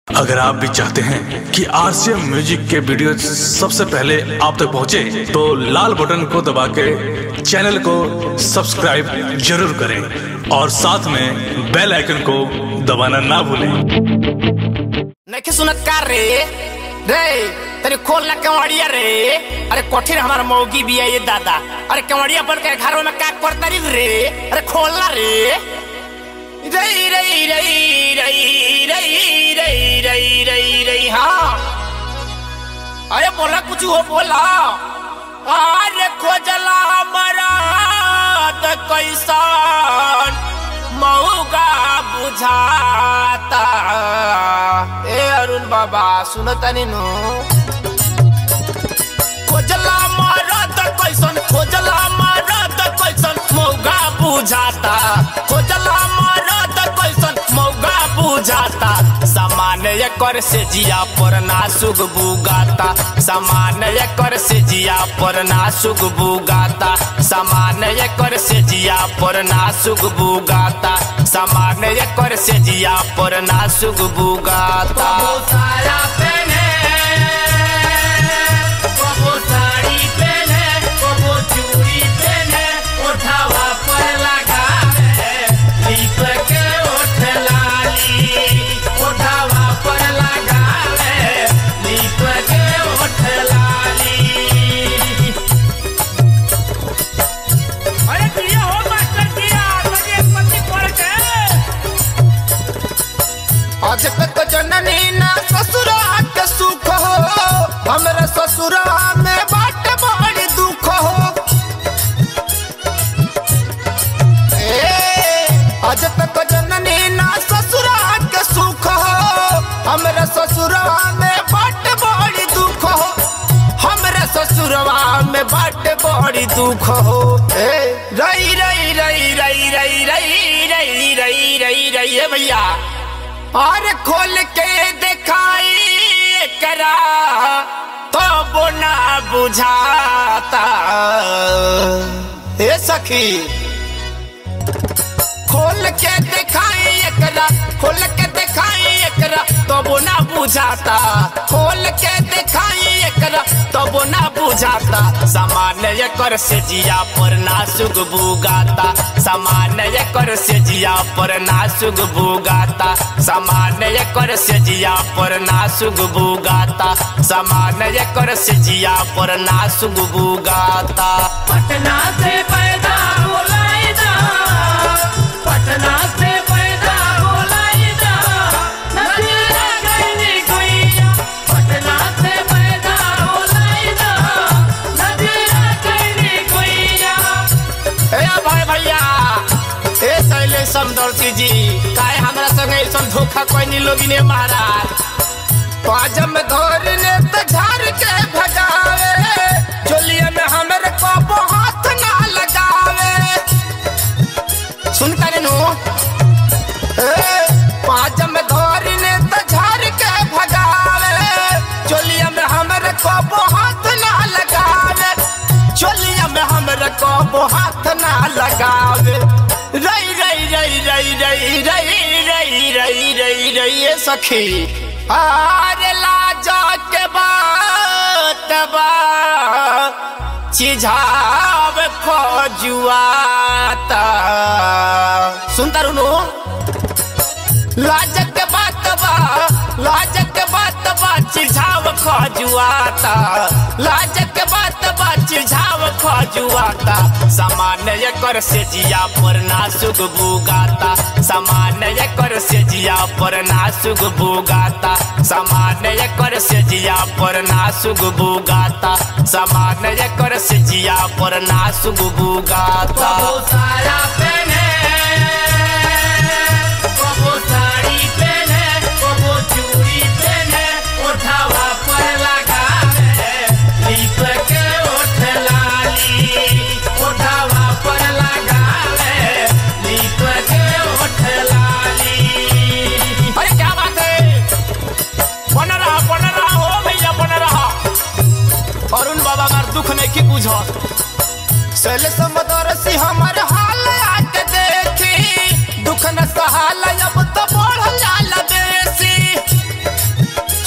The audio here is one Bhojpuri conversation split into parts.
अगर आप भी चाहते हैं कि आरसीएम म्यूजिक के वीडियो सबसे पहले आप तक पहुंचे, तो लाल बटन को दबा के चैनल को सब्सक्राइब जरूर करें और साथ में बेल आइकन को दबाना ना भूलें नहीं सुनत का रे रे तेरे खोल ना केवड़िया रे अरे कोठिन हमारा मौगी भी है ये दादा अरे केवड़िया बन के घरों में का करता रही रे अरे खोलना रे रई रई रई रई रई रई रई रई रई हाँ अरे बोला कुछ हो बोला अरे खोजला मरा त कैसन मऊगा बुझाता ए अरुण बाबा सुनता नु खोजला मरद कैसन खोजला मरद कैसन मौगा बुझाता खोजला मरद कैसन मौगा बुझाता सामान्य एकर से जिया पर नासुक बुगाता सामान्य एकर से जिया पर नासुक बुगाता सामान्य एकर से जिया पर नासुक बुगाता सामान्य एकर से जिया पर नासुक बुगाता साया पहने कबो साड़ी पहने कबो चूड़ी पहने ओठावा पर लगावे दीप के ओठ लाली ओठावा पर लगावे दीप के ओठ लाली अरे दिया हो मास्टर दिया लगे पति पड़ के आज तक जननी ना ससुरा के सुख हो हमरा ससुरा में बाट बड़ी दुख हो ए, आज तक जननी ना ससुरा के सुख हो हमरा ससुरा में बाट बड़ी दुख हो हमरा ससुरवा में बाट बड़ी दुख हो ए रई रई रई रई रई रई रई रई रई रई ए भैया और खोल के दिखाई करा तो बोना बुझाता हे सखी खोल के दिखाई एकरा खोल के दिखाई एकरा तो बोना बुझाता खोल के दिखाई एकरा तो बोना बुझाता सामान्य एकर से जिया पर नासुक बुगाता सामान्य एकर से जिया पर नासुक बुगाता सामान्य एकर से जिया पर नासुक बुगाता सामान्य एकर से जिया पर नासुक बुगाता पटना से पैदा होलाइदा पटना से पैदा होलाइदा नदिया गईनी गुइया पटना से पैदा होलाइदा नदिया गईनी गुइया ए भाई भैया ए शैलेश समदर्शी जी काहे हमरा संगे ऐसन धोखा कोई लोगी ने महाराज पाजम धोरने त झार के भगावे चोलिए में हमरे को हाथ ना लगावे सुन करे नु ए पाजम धोरने त झार के भगावे चोलिए में हमरे को हाथ ना लगावे चोलिया में हमरे को हाथ ना लगावे रई रई रई रई रई रई रई रई रई रई ए सखी आरे लाजा के बात बा चिझाव खोजुआता सुनता रुनु लाजक के बात बा लाजक के बात बा चिझाव खोजुआता लाजक के बात बा चिझाव खोजुआता सामान्य एकर से जिया पर नासुक बुगाता सामान्य एकर से जिया पर नासुक बुगाता सामान्य एकर से जिया पर नासुक बुगाता सामान्य एकर से जिया पर नासुक बुगाता कबो साया पहने कबो साड़ी पहने कबो चूड़ी पहने ओठावा पर लगावे दीप के ओठ लाली ओठावा पर लगावे दीप के ओठ लाली अरे क्या बात है बन रहा बन रहा हो भैया बन रहा अरुण बाबा का दुख नहीं की बुझो सैल समदरसी हमर हाल आके देखी दुख न सहाला अब तो बढ़ जाला बेसी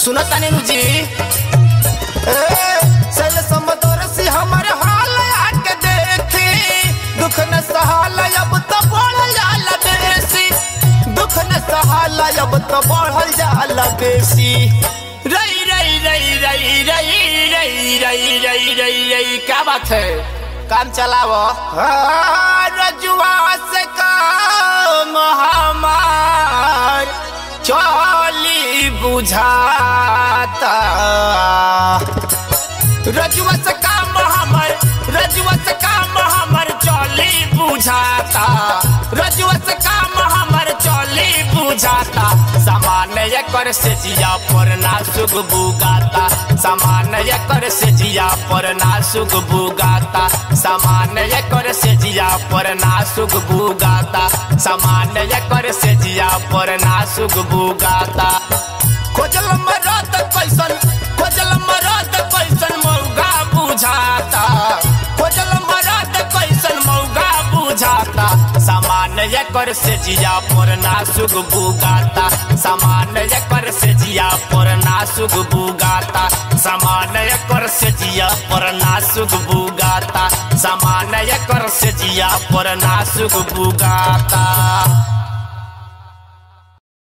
सुनो तनी जी ए सल समदरसी हमर हाल आके देखी दुख न सहाल अब तो बढ़ल जाल बेसी दुख न सहाल अब तो बढ़ल जाल बेसी रई रई रई रई रई रई रई रई रई रई क्या बात है काम चलावो हाँ, रजुआ से काम हमार चली बुझाता रजुआ से काम हमर रजुआ से काम हमर चली बुझाता रजुआ से काम हमर चली बुझाता सामान एकर से जिया पर ना सुग बुगाता सामान एकर से जिया पर ना सुग बुगाता सामान एकर से जिया पर ना सुग बुगाता सामान एकर से जिया पर ना सुग बुगाता खोजल मरद कैसन खोजल मरद कैसन मौगा बुझाता खोजल मरद कैसन मौगा बुझाता सामान एकर से जिया पर ना सुग बुगाता सामान एकर से जिया पर ना सुग बुगाता सामान एकर से जिया पर ना सुग बुगाता सामान एकर से जिया पर ना सुग बुगाता